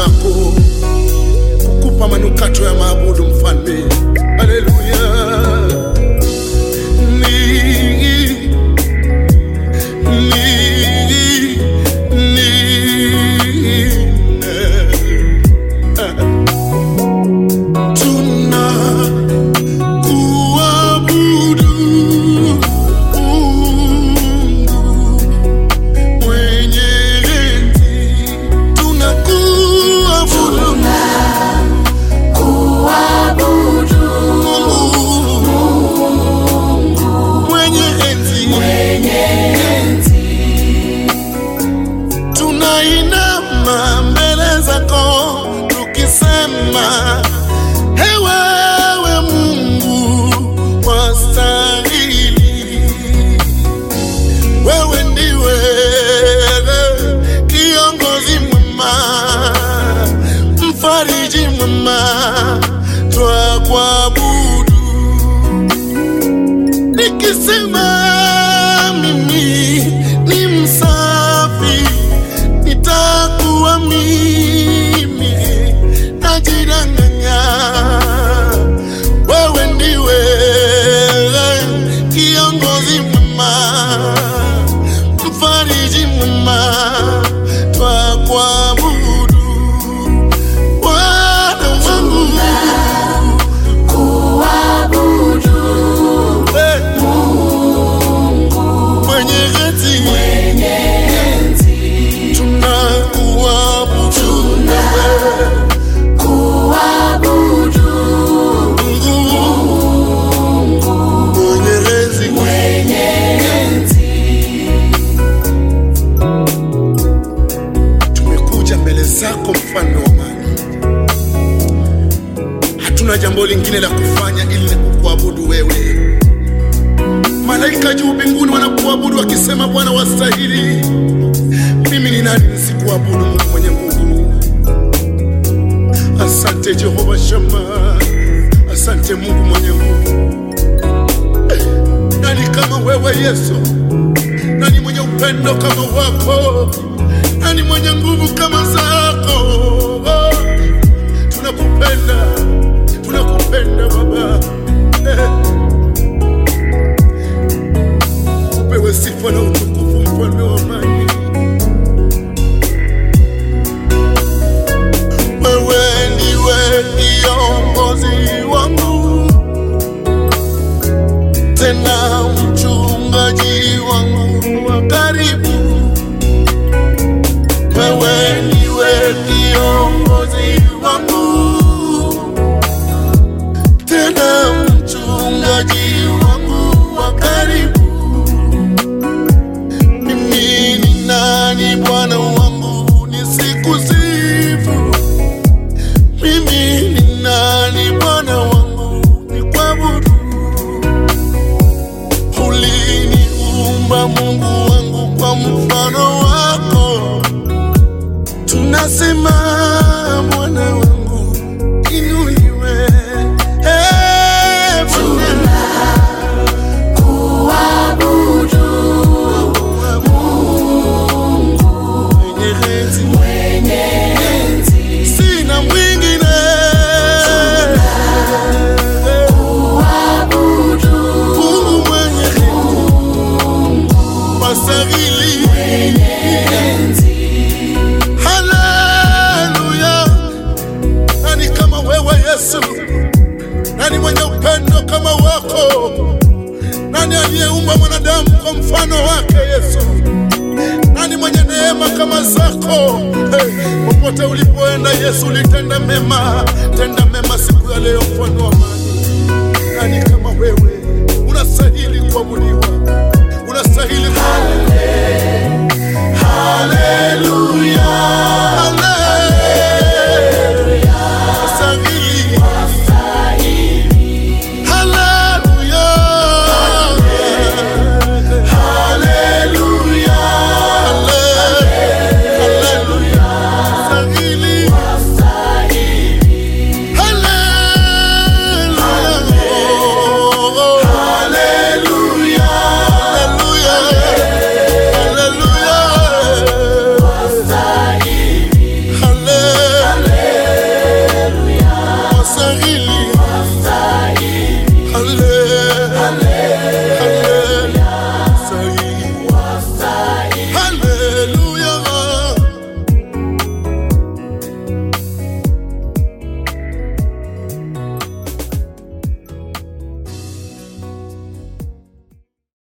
zako kukupa manukato ya maabudu mfalme. Haleluya. Ni ni ni tuna kuabudu Mungu mwenye enzi, tunakuabudu Mungu mwenye enzi, tunainama mbele zako tukisema, ewewe Mungu wastahili, wewe ndiwe kiongozi mwema, mfariji mwema, twakuabudu nikisema mimi ni msafi, nitakuwa mimi najidanganya. Wewe ndiwe kiongozi mwema, mfariji mwema, twakuabudu Bwana wangu eh, mwenye enzi tunakuabudu Mungu mwenye enzi. Tumekuja mbele zako mfalme wa amani, hatuna jambo lingine la kufanya ili kukuabudu wewe. Malaika juu mbinguni wanakuabudu wakisema, Bwana wastahili. Mimi ni nani nisikuabudu Mungu mwenye nguvu? Asante Jehova Shama, asante Mungu mwenye nguvu. Nani kama wewe Yesu? Nani mwenye upendo kama wako? Nani mwenye nguvu kama zako? Oh, tunakupenda, tunakupenda Baba. Eh. Upewe sifa na utukufu, mfalme wa amani. Wewe ndiwe kiongozi wangu, tena mchungaji wangu wa karibu. Wewe ndiwe kiongozi wangu, tena mchungaji wangu wa karibu. Mimi ni nani Bwana wangu nisikusifu? Mimi ni nani Bwana wangu nikuabudu? Uliniumba Mungu wangu kwa mfano wako, tunasema Bwana wangu inuliwe. Eh, Bwana. Mwenye enzi. Sina mwingine Mungu mwenye wastahili. Haleluya! Nani kama wewe Yesu? Nani mwenye upendo kama wako? Nani aliyeumba mwanadamu kwa mfano wake Yesu? Nani mwenye neema kama zako? Hey, popote ulipoenda Yesu ulitenda mema, tenda mema siku ya leo, mfano wa amani. Nani kama wewe unastahili kuabudiwa?